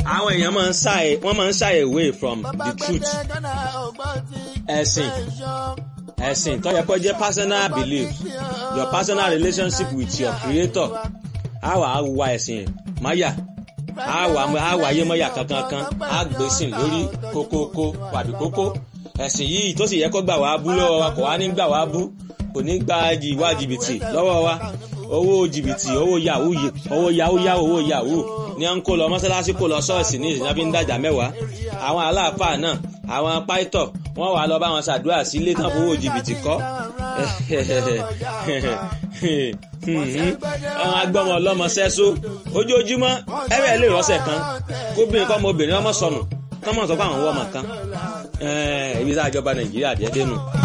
àwọn èèyàn máa ń shy wọ́n máa ń shy away from the truth ẹ̀sìn ẹ̀sìn tó yẹ kó jẹ́ personal belief your personal relationship with your creator á wà á wa ẹ̀sìn máyà á wà á wà ayé mọ́yà kankan kan á gbèsìn lórí kókókó wàbí kókó ẹ̀sìn yìí tó sì yẹ kó gbà wá bú lọ́wọ́ wa kò wá ní gbà wá bú kò ní gba ìwà jìbìtì lọ́wọ́ wa owó jìbìtì owó yahoo owó yahoo yahoo owó yahoo ní à ń kó lọ mọ́sálásí kó lọ ṣọ́ọ̀ṣì ní ìsìnkú ń dàjà mẹ́wàá àwọn aláàfáà náà àwọn pàìtọ̀ wọ́n wà lọ bá wọn ṣàdúrà sí ilé tán fowó jìbìtì kọ́ àwọn agbọ́mọ ọlọ́mọ sẹ́só ojoojúmọ́ ẹ̀rẹ́ lè rọ́ṣẹ̀ kan kóbìnrin kọ́ ọmọ obìnrin ọmọ sọnù kọ́mọ̀ sọ fún àwọn ọmọ kan ibi tá a jọba nàìjíríà jẹ́ dénú